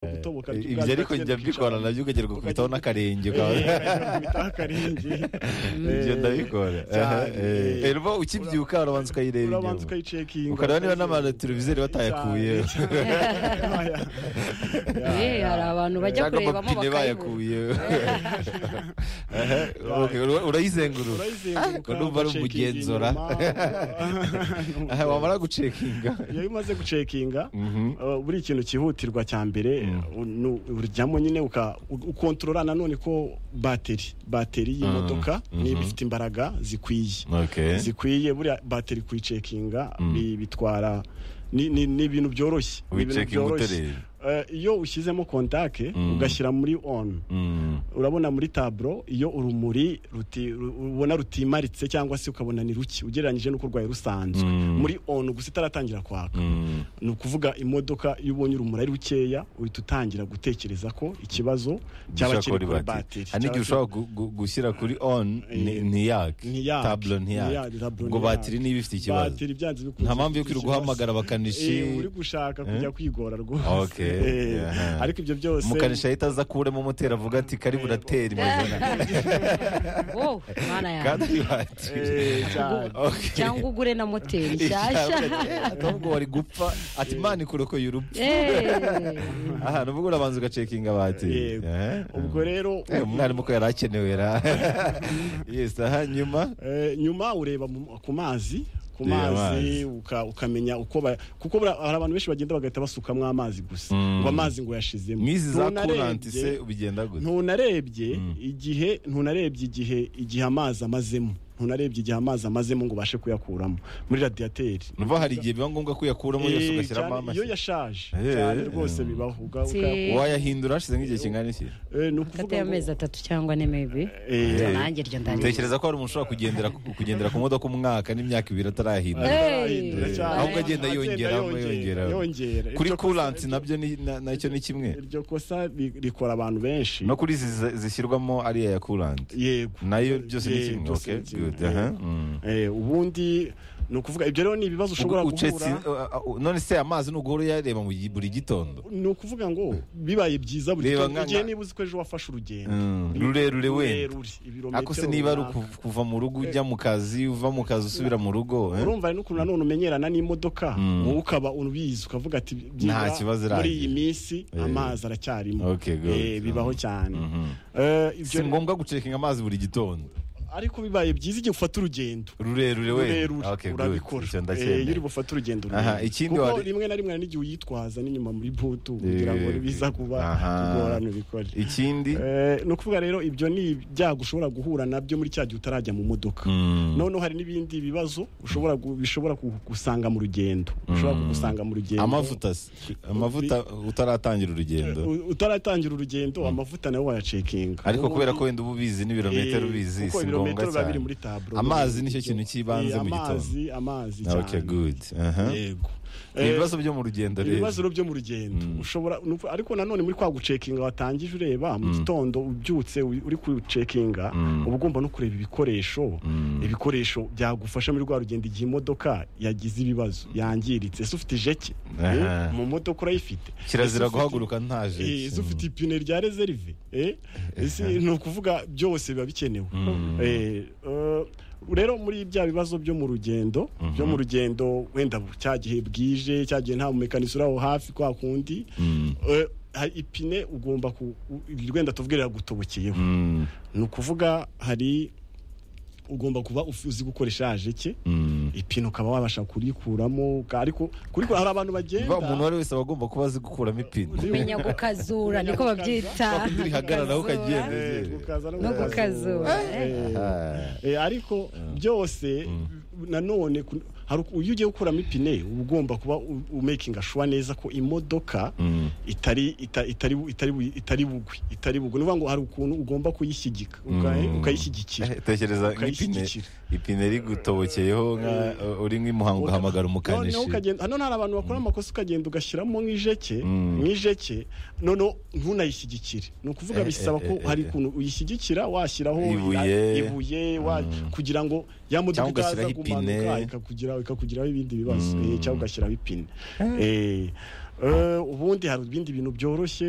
gutoboka ibyo ariko njya mbikora nabyo ukagera gukubitaho n'akarenge akarenge ibyo ndabikora Eh, rero ukibyuka urabanza ukayireba urabanza inyuma ukayicekinga ukareba niba n'amateleviziyo batayakuye Eh, hari abantu bajya cyangwa kurebamo amapine bakayibura bayakuye Okay, ura- urayizengurura urayizenguruka Urumva ari ugacekinga umugenzura. inyuma. Aha, wamara gucekinga iyo umaze gucekinga uh, buri kintu cyihutirwa cya mbere uh, nu- uryamo nyine uka- u- ukontorora nanone ko bateri bateri y'imodoka Mhm. niba ifite imbaraga zikwiye Okay. zikwiye buriya bateri kuyicekinga Mm. bi- bitwara ni ni- ni ibintu byoroshye ni ibintu Uyicekinga byoroshye uterera. Eh, iyo ushyizemo kontake Mm. ugashyira muri on Mm. urabona muri taburo iyo urumuri ruti- ru- ubona rutimaritse cyangwa se ukabona ni ruke ugereranyije n'uko rwaye rusanzwe Mm. muri onu gusa itaratangira kwaka Mm. ni ukuvuga imodoka iyo ubonye urumuri ari rukeya uhita utangira gutekereza ko ikibazo cyaba Gishobora kiri kuba kuri ari batiri. bateri Hari n'igihe ushobora gu- gu- gushyira kuri on ni- Eh, ntiyake ntiyake. taburo ntiyake Ntiyake, taburo ngo ntiyake. batiri niba ifite ikibazo bateri byanze bikunze nta mpamvu yo ifite kwirirwa ikibazo. uhamagara abakanishi Eh, uri gushaka kujya kwigora rwose Okay, Eh, aha. ariko ibyo byose umukanishi ahita aza akuremo umutera avuga ati kari burateri Oh, mana kandi yanjye ari batiri Eh, cyane. Okay. cyangwa ugure na moteri nshyashya ahubwo wari gupfa ati imana ikurokoye urupfu Eh, aha ni uvuga urabanza ugacekinga batiri Yego. Eh, ubwo rero eh, umwarimu ko yari akenewe ra yes aha nyuma Eh, nyuma ureba mu- ku mazi ku Yeah, mazi uka- ukamenya uko ba- kuko bura- hari abantu benshi bagenda bagahita basukamo amazi gusa Mm. ngo amazi ngo yashizemo mwizi za Ntunarebye- kuranti se ubigenda gute ntunarebye Mm. igihe ntunarebye igihe igihe amazi amazemo ntunarebye igihe amazi amazemo ngo ubashe kuyakuramo muri radiyateri numva hari igihe biba ngombwa kuyakuramo yose Eh, ugashyiramo cyane iyo amashyi yashaje Eh, cyane eh, rwose eh. bibaho uga- Si- uka- wayahindura hashize nk'igihe kingana iki eh, ni ukuvuga hagati y'amezi ngo- atatu cyangwa ne maybe Eh, Eh. nanjye iryo ndangiye tekereza ko hari umuntu ushobora kugendera kugendera ku modoka umwaka n'imyaka ibiri atarayahindura Hey! Arahindura cyane. Ahubwo agenda yongera, yongera. yongera kuri Iryo kosa kuranti ryo- nabyo ni- na- nacyo ni kimwe iryo kosa ri- rikora abantu benshi no kuri izi zi- zishyirwamo ariya ya kuranti yego nayo byose ni Eh, kimwe byose okay ni kimwe. good aha mm. Eh, ubundi ni ukuvuga ibyo rero ni ibibazo ushobora Ubwo ucetse guhura uh, uh, none se amazi nuguhora uyareba mu gi- buri gitondo ni ukuvuga ngo bibaye byiza buri Reba gitondo nka- ugiye nka- niba uzi ko ejo wafashe urugendo Mm, Bi- rurerure wenda. rurerure, ibirometero ako se niba ari runaka. uku- kuva mu rugo ujya mu kazi uva mu kazi usubira mu rugo eh? urumva hari n'ukuntu nanone umenyerana n'imodoka Mm. wowe ukaba ubizi ukavuga ati byibura kibazo muri irangiye. iyi minsi Eh. amazi aracyarimo Okay, good. Eh, bibaho cyane Mhm. Eh, ibyo si ngombwa gucekinga amazi buri gitondo ariko bibaye byiza igihe ufata urugendo rurerure rurerure wenda Okay, good. urabikora Icyo Eh, iyo uri ndacyemera. bufate urugendo Aha, rurerure. ikindi kuko wari- rimwe na rimwe hari n'igihe uyitwaza n'inyuma muri butu kugira ngo Eh, biza kuba aha. kugorana ubikore ikindi Eh, ni ukuvuga rero ibyo ni ibyago ushobora guhura nabyo muri cya gihe utarajya mu modoka Mm. noneho hari n'ibindi bibazo ushobora gu- bishobora kugusanga mu rugendo ushobora kugusanga mu rugendo amavuta se? amavuta utaratangira urugendo U- utaratangira urugendo amavuta nawe wayacekinga ariko kubera ko wenda uba ubizi n'ibirometero ubizi si ngombwa cyane amazi nicyo kintu cy'ibanze mu gitondo amazi amazi cyane Okay, good. Aha. yego ni Eh, ibibazo byo mu rugendo rero ibibazo byo mu rugendo ushobora nuko- ariko nanone muri kwa gucekinga watangije ureba mu gitondo ubyutse u- uri kucekinga uba ugomba no kureba ibikoresho ibikoresho byagufasha muri rwa rugendo igihe imodoka yagize ibibazo yangiritse ese ufite ijeke Aha. Eh, mu modoka urayifite Ese kirazira ufite- guhaguruka nta Eh, ese ufite jeki ipine rya reserve eh? ese ni ukuvuga byose biba bikenewe Eh, eh, rero muri bya bibazo byo mu rugendo byo mu rugendo wenda bu- cya gihe bwije cya gihe nta mumekanisi uri aho hafi kwa kundi eh, hari ipine ugomba ku u- wenda tuvuge gutobokeyeho Mm. ni ukuvuga hari ugomba kuba uf- uzi gukoresha ajeke Mm. ipine ukaba wabasha kurikuramo ariko kurikura hari abantu bagenda Ba umuntu uwo ari we wese aba agomba kuba azi gukuramo ipine kumenya gukazura niko babyita Kundi rihagararaho ukagenda. Eh, Eh, gukaza no no gukazura Eh, Ah. Eh, ariko byose nanone ku- hari uku- iyo ugiye gukuramo ipine uba ugomba kuba u- u- making sure neza ko imodoka Mm. itari ita- itari bu- itari bu- itari bugwi itari bugwi nuvuga ngo hari ukuntu ugomba kuyishyigika uka- Mm. ukayishyigikira Eh, tekereza nk'ipine Ukayishyigikira. ipine rigutobokeye nga uri nk'imuhango ugahamagara umukanishi noneho ukagenda hano hari abantu bakora amakosa ukagenda ugashyiramo nk'ijeke Mm. nk'ijeke noneho ntunayishyigikire ni ukuvuga Eh, bisaba eh, ko eh, hari eh. ukuntu uyishyigikira washyiraho Ibuye. ibuye wa- kugira ngo ya modoka Cyangwa itaza ugashyiraho kumanuka ipine. ikakugiraho ikakugiraho ibindi bibazo Mm. Eh, cyangwa ugashyiraho ipine Eh, eh, ubundi hari ibindi bintu byoroshye